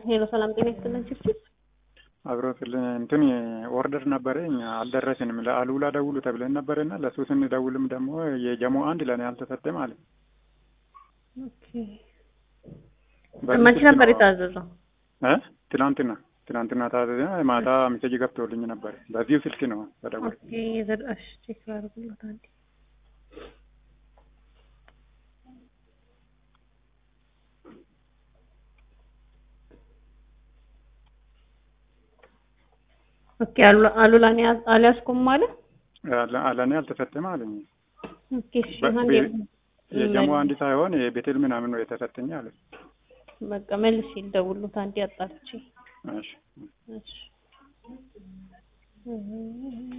ሄሎ ሰላም ጤና ይስጥልን ችፍችፍ አብሮ ስልን እንትን ኦርደር ነበረኝ አልደረስንም። ለአሉላ ደውሉ ተብለን ነበረና ለሱ ስንደውልም ደግሞ የጀሞ አንድ ለእኔ አልተሰጠም አለ። ኦኬ መቼ ነበር የታዘዘው? እ ትናንትና ትናንትና ታዘዘ። ማታ ሜሴጅ ገብቶልኝ ነበር። በዚሁ ስልክ ነው ተደወለ። ኦኬ የዘዳሽ ቼክ ላድርግሎት አንዴ ኦኬ አሉላ እኔ አልያዝኩም አለ። ለእኔ አልተሰጠም አለኝ። ኦኬ እሺ አንዴ የጀሞ አንድ ሳይሆን የቤቴል ምናምን ነው የተሰጠኝ አለ። በቃ መልሼ ልደውልሎት አንዴ አጣርቼ እሺ እሺ